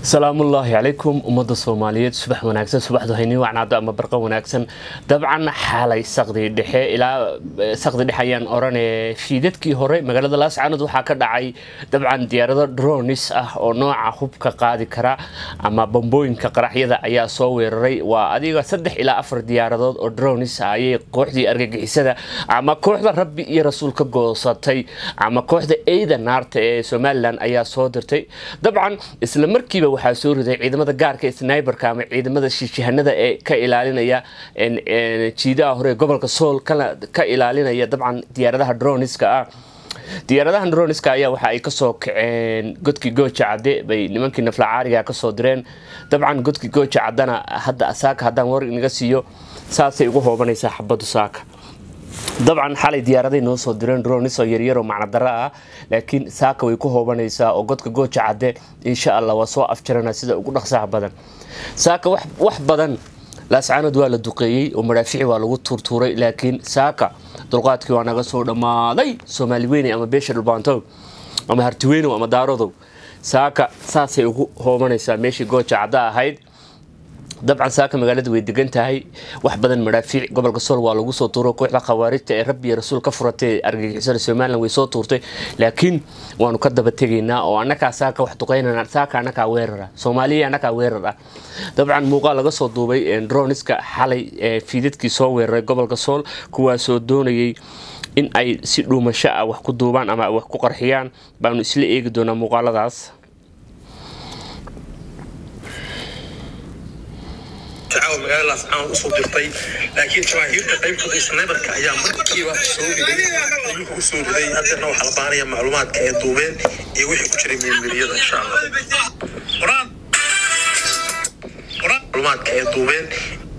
salaamullaahi calaykum ummadda soomaaliyeed subax wanaagsan subaxdu hayni wacnaado ama barqa wanaagsan dabcan xalay saqdi dhexe ilaa saqdi dhexe ayaan oranaya fiidadkii hore magaalada laascaanood waxaa ka dhacay dabcan diyaarado dronis ah oo nooca hubka qaadi kara ama bambooyinka qaraxyada ayaa soo weeraray waa adiga saddex ilaa afar diyaaradood oo dronis ah ayay kooxdii argagixisada ama kooxda rabbi iyo rasuul ka goosatay ama kooxda eyda naarta ee somalilan ayaa soo dirtay dabcan isla markiiba waxaa soo riday ciidamada gaarka snaiberka ama ciidamada shishihanada ee ka ilaalinaya jiidaha hore gobolka sool ka ilaalinaya dabcan diyaaradaha droniska ah diyaaradahan droniska ayaa waxa ay kasoo kaceen godkii gooja cadde bay nimankii naflacaariga kasoo direen dabcan godkii gooja caddana hadda saaka haddaan war inaga siiyo saasay ugu hoobanaysaa xabadu saaka dabcan xalay diyaaraday noo soo direen dronis oo yaryaroo macnodaro ah laakiin saaka way ku hoobanaysaa oo godka gooja cadde insha allah waa soo afjarana sida ugu dhaqsaha badan saaka wax badan laascaanood waa la duqeeyey oo madhaafici waa lagu tuurtuuray laakiin saaka dulqaadkii waa naga soo dhammaaday soomaali weyne ama beesha dhulbaantow ama hartiweynow ama daarodow saaka saasay ugu hoobanaysaa meeshii gooja cadda ahayd dabcan saaka magaalada way degan tahay wax badan madhaafiic gobolka sool waa lagu soo tuuro kooxda khawaarijta ee rabbi iyo rasuul ka furatay argagixisada somalilan way soo tuurtay laakiin waanu ka daba tegaynaa oo annakaa saaka wax duqeynana saaka annakaa weerara soomaaliya annakaa weerar ah dabcan muuqaal laga soo duubay droniska xalay ee fiidadkii soo weeraray gobolka sool kuwaasoo doonayay in ay si dhuumasho ah wax ku duubaan ama wax ku qarxiyaan baanu isla eegi doonaa muuqaaladaas dacaawa magaalada laascaanood usoo dirtay laakiin jamaahiirta qaybtooda snaiberka ayaa markiiba soo riday ayuuka u soo riday haddana waxaa la baanaya macluumaadka ee duubeen iyo wixii ku jiray meelmeriyada insha allah macluumaadka ee duubeen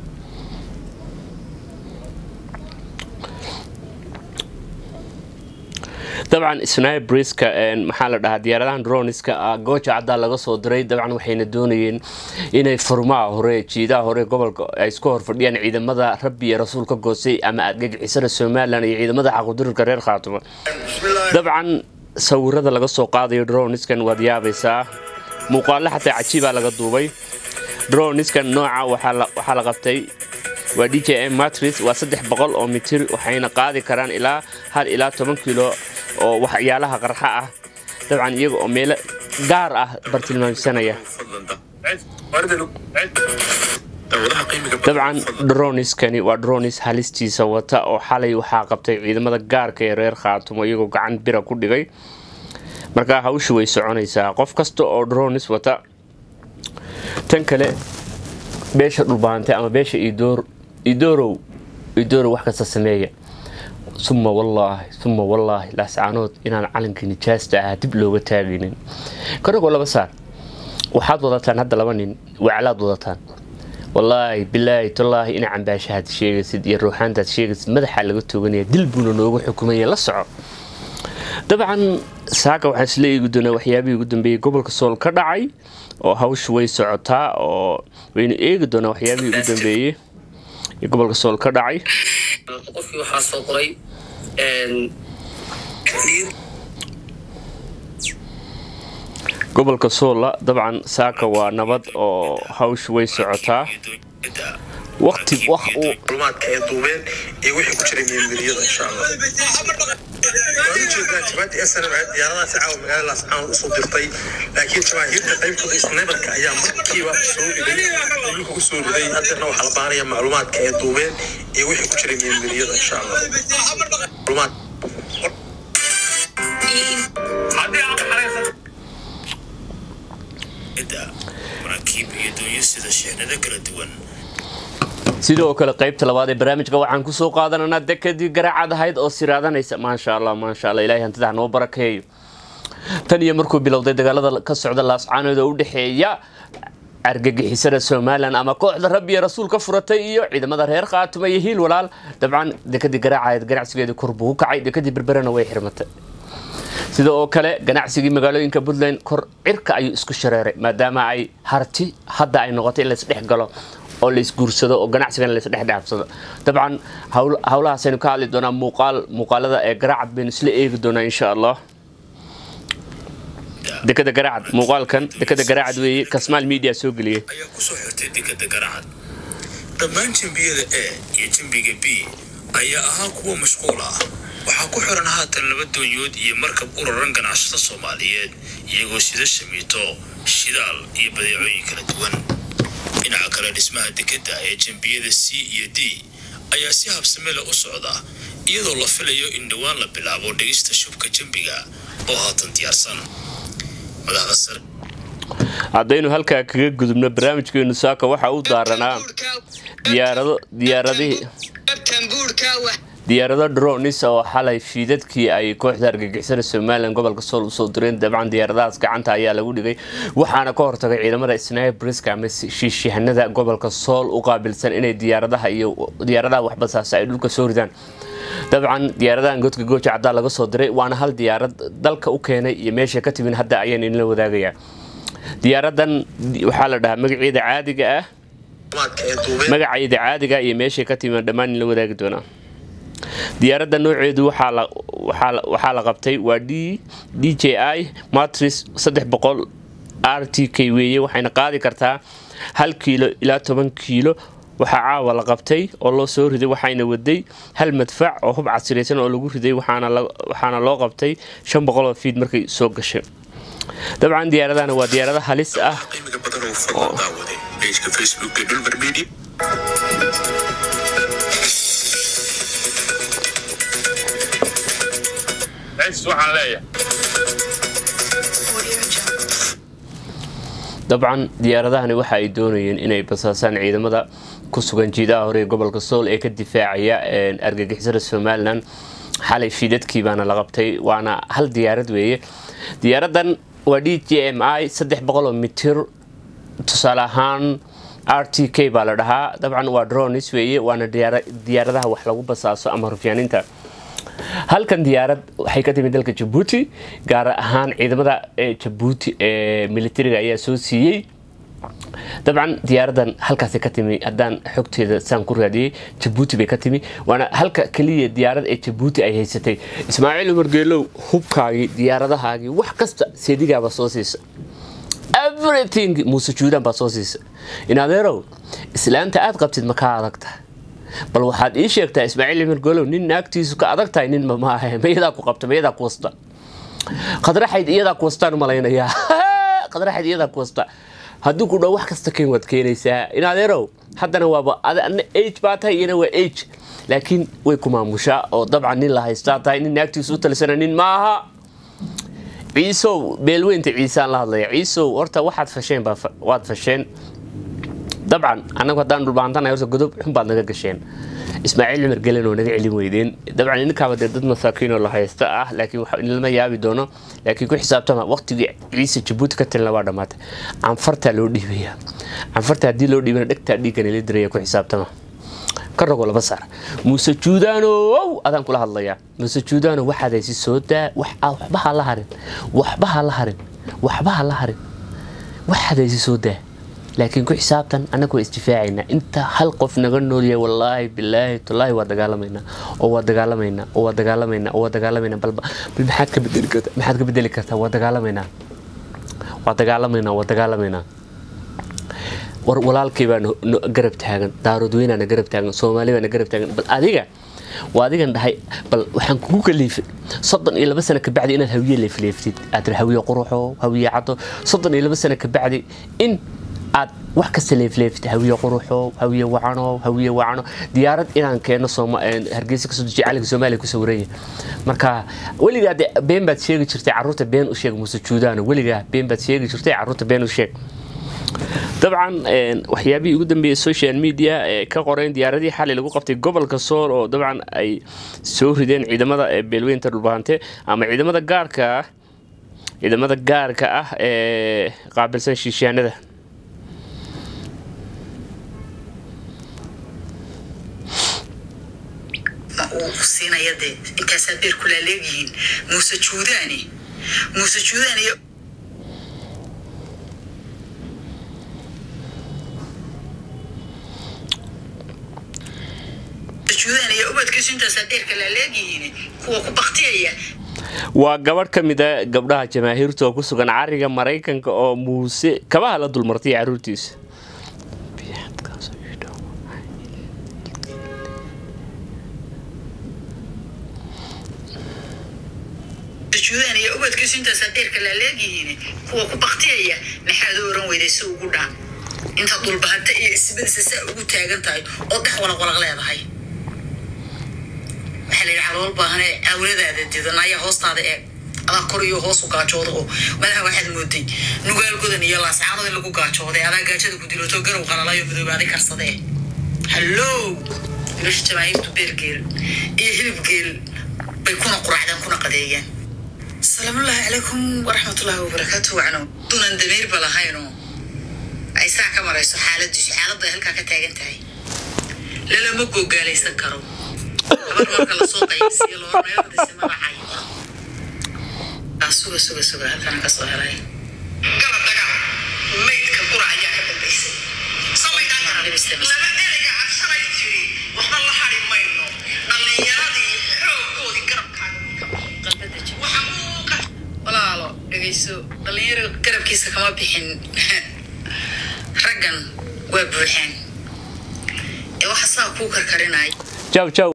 dabcan snibreska maxaa la dhahaa diyaaradahan droniska gooja caddaa laga soo diray dabcan waxayna doonayeen inay furmaha hore jiidaha hore gobolka ay isku horfadhiyaan ciidamada rabbi iyo rasuul ka goosay ama argagixisada somalilan iyo ciidamada xaqudurirka reer khaatuma dabcan sawirada laga soo qaadayo droniskan waad yaabaysaa muuqaalo xataa cajiibaa laga duubay droniskan nooca waxaa la qabtay waa d j m matris waa saddex boqol oo mitir waxayna qaadi karaan ilaa hal ilaa toban kilo oo waxyaalaha qarxa ah dabcan iyaga oo meelo gaar ah bartilmaamsanaya dabcan droniskani waa dronis halistiisa wata oo xalay waxaa qabtay ciidamada gaarka ee reer khaatumo iyagoo gacan bira ku dhigay markaa hawsha way soconaysaa qof kasta oo dronis wata tan kale beesha dhulbaantay ama beesha idoor idoorow idoorow wax kasta sameeya suma wallaahi suma wallaahi laascaanood inaan calankii nijaasta ahaa dib looga taagaynin karagoo laba saar waxaad wadataan hadda laba nin waclaad wadataan wallaahi bilaahi tallaahi ina cambaashahaad sheegaysid iyo ruuxaantaad sheegaysid madaxaa laga tooganaya dil buuna noogu xukumaya la soco dabcan saaka waxaan isla eegi doonaa waxyaabihii ugu dambeeyey gobolka sool ka dhacay oo hawsha way socotaa oo waynu eegi doonaa waxyaabihii ugu dambeeyey ee gobolka sool ka dhacay qofkii waxaa soo qoray gobolka soolla dabcan saaka waa nabad oo hawsha way socotaa waqti wax uu macluumaadka ee duubeen iyo wixii ku jiray meelmeriyada insha allah waan ujeedaa jabaati snm diyaaradaha dacaawa magaalada laascaanood usoo dirtay laakiin jamaahiirta qaybtooda snaiberka ayaa markiiba soo riday ayuuka u soo riday haddana waxaa la baanaya macluumaadka ee duubeen iyo wixii ku jiray meelmeriyada insha allah macluumaad maraakiib iyo doonyo sida sheexnado kala duwan sidoo kale qaybta labaad ee barnaamijka waxaan kusoo qaadananaa dekadii garaacad ahayd oo siraadanaysa maasha allah maasha allah ilahay hantidaha noo barakeeyo tan iyo markuu bilowday dagaalada ka socda laascaanood oo u dhexeeya argagixisada somalilan ama kooxda rabbi iyo rasuul ka furatay iyo ciidamada reer khaatuma iyo hiil walaal dabcan dekadii garaacahayd ganacsigeedii kor buu u kacay dekadii berberena way xirmatay sida oo kale ganacsigii magaalooyinka puntland kor cirka ayuu isku shareeray maadaama ay harti hadda ay noqotay in laisdhex galo oo laisguursado oo ganacsigan laisdhexdhaafsado dabcan howlahaasaynu ka hadli doonaa muuqaal muuqaalada ee garaacad baynu isla eegi doonaa insha allah dekada garaacad muuqaalkan dekada garaacad weeye kasmaal media soo geliyay ayaa ku soo xirtay dekada garacad dhammaan jembiyada a iyo jembiga b ayaa ahaa kuwa mashquul ah waxaa ku xiran haatan laba doonyood iyo markab u raran ganacsata soomaaliyeed iyagoo sida shamiito shidaal iyo badeecooyin kala duwan dhinaca kale dhismaha dekadda ee jembiyada c iyo d ayaa si habsamele u socda iyadoo la filayo in dhowaan la bilaabo dhigista shubka jembiga oo haatan diyaarsan madaxda sare haddaynu halkaa kaga gudubno barnaamijkeenu saaka waxa u daaranaa diyaarado diyaaradihii diyaarado dronis oo xalay fiidadkii ay kooxda argagixisada somalilan gobolka sool usoo direen dabcan diyaaradahaas gacanta ayaa lagu dhigay waxaana ka hortagay ciidamada snaibriska ama shiishihanada gobolka sool u qaabilsan inay diyaaradaha iyo diyaaradaha waxbasaasa ay dhulka soo ridaan dabcan diyaaradahan godka gooja caddaa laga soo diray waana hal diyaarad dalka u keenay iyo meesha ka timin hadda ayaan idinla wadaagayaa diyaaradan waxaa la dhahaa magaceeda caadiga ah magaceeda caadiga iyo meeshay ka timin dhammaan idinla wadaagi doonaa diyaaradda nooceedu waxaa la qabtay waa d d j i matris saddex boqol r t k weeye waxayna qaadi kartaa hal kiilo ilaa toban kiilo waxaa caawa la qabtay oo loo soo riday waxayna waday hal madfac oo hub casiraysan oo lagu riday waxaana loo qabtay shan boqoloo fiid markay soo gashay dabcan diyaaradahana waa diyaarado halis ah qiimiga badan oo fadlan daawaday pageka facebook ee dhulmar media waxaan leeyahay dabcan diyaaradahani waxa ay doonayeen inay basaasaan ciidamada ku sugan jiidaha hore ee gobolka sool ee ka difaacaya argagixisada somalilan xalay fiidadkii baana la qabtay waana hal diyaarad weeye diyaaradan waa d j m i saddex boqoloo mitir tusaale ahaan r t k baa la dhahaa dabcan waa dronis weeye waana diyaaradaha wax lagu basaaso ama rufyaaninta halkan diyaarad waxay ka timid dalka jabuuti gaar ahaan ciidamada jabuuti ee militariga ayaa soo siiyey dabcan diyaaradan halkaas ka timi haddaan xogteeda saan ku raadiyey jabuuti bay ka timi waana halka keliya diyaarad ee jabuuti ay haysatay ismaaciil umar geelow hubkaagii diyaaradahaagii wax kasta seedigaabaa soo siisa everything muuse juudaan baa soo siisa inadeerow islaanta aad qabtid ma ka adagta bal waxaad ii sheegtaa ismaaciil umar geelow nin naagtiisu ka adag tahay nin mamaahe ma iyadaa ku qabta ma iyadaa ku wasta qadraxayd iyadaa ku wastaan u malaynayaa qadraxayd iyadaa ku wasta haddii ku dhow wax kasta keen waad keenaysaa inadeerow haddana waaba adna age baa tahay iyana waa age laakiin way ku maamushaa oo dabcan nin la haystaa tahay nin naagtiisu u talisana nin maaha ciisow beelweynta ciisaan la hadlaya ciisow horta waxaad fasheen waad fasheen dabcan annagu haddaan dhulbaantanahay horta godob xun baad naga gasheen ismaaciil cumar gelen oo naga celin weydeen dabcan ininkaaba dee dad masaakiinoo la haysta ah laakiin lama yaabi doono laakiin ku xisaabtama waqtigii ciise jabuuti ka talina waa dhammaatay canfartaa loo dhiibaya canfarta haddii loo dhiibana dhegtaa dhiiggan ila diraya ku xisaabtama ka rogo laba saar muuse juudaanow adaan kula hadlayaa muuse juudaano waxaad haysi soo daa waxba ha la harin waxba ha la harin waxba ha la harin waxaad haysi soo daa laakiin ku xisaabtan annaga waa isdifaacaynaa inta hal qof naga noolyahay wallaahi bilaahi tallaahi waa dagaalamaynaa oo waa dagaalamaynaa oo waa dagaalamaynaa oo waa dagaalamaynaa balba bal maxaad ka bedeli kartaa maxaad ka bedeli kartaa waa dagaalamaynaa waa dagaalamaynaa waa dagaalamaynaa war walaalkay baa garab taagan daaroodweynaana garab taagan soomaali baana garab taagan bal adiga waa adigan dhahay bal waxaan kugu kaliifay soddon iyo laba sano kabacdi inaad hawiye leefleeftid aad tiri hawiye quruxo hawiye caddo soddon iyo laba sano kabacdi in aad wax kasta leefleeftid hawiye quruxo hawiye wacano hawiye wacano diyaarad inaan keeno hargeysa kasoo dejiya calanka soomaaliya ku sawiranya marka weligaa de been baad sheegi jirtay carruurta been u sheeg muuse juudaano weligaa been baad sheegi jirtay carruurta been u sheeg dabcan waxyaabihii ugu dambeeyey social media ee ka qoreen diyaaradii xalay lagu qabtay gobolka sool oo dabcan ay soo rideen ciidamada beelweynta dhulbahante ama ciidamada gaarka ah ciidamada gaarka ah ee qaabilsan shiishaanada ma uu siinaya dee intaasaa beer kulaa leegyihiin muuse juudaani muuse juudaani iyo juudaani iyo ubadkiisu intaasaa beerka laa leegyihiin kuwa ku baktiyaya waa gabadh ka mid a gabdhaha jamaahiirta oo ku sugan cariga maraykanka oo muuse kabaha la dulmartay caruurtiisa sujuudaan iyo ubadkiisu intaasaa dheerka laaleegyihiin kuwa ku baktiyaya maxaad u oran weyday si ugu dhaan inta dulbahanta iyo isbadisa saa ugu taagan tahay oo dhex walaqwalaq leedahay waxaa la yidhi calool baahane awladaada didan ayaa hoostaada eeg adaa kor iyo hoos u gaajooda oo madaxa waxaad mooday nugaal godan iyo laascaanood in lagu gaajooday adaa gaajada ku diloto garow qalalayo madoobaaday karsadee hallow wiilasha jamaahiirtu beergeel iyo hilibgeel bay kuna quraacdaan kuna qadeeyaan salaamullaahi calaykum waraxmatullaahi wabarakaatu wacno dunan dameerba lahayno ay saa ka marayso xaaladiisu xaaladdu ay halkaa ka taagan tahay lalama googaalaysan karo habar marka lasoo qaybsiyo loorneeladiisi magacay aa suga suga suga halkana kasoo helay gala dagaal maydka qura ayaa ka dambaysay laba ereyga cabsanay jiri waxba la hari mayno dhallinyaradii xoogoodii garabkaaga walaalo dhegayso dhallinyaro garabkiisa kama bixin raggan waa buuxaan ee waxa saa kuu karkarinaya jaw jaw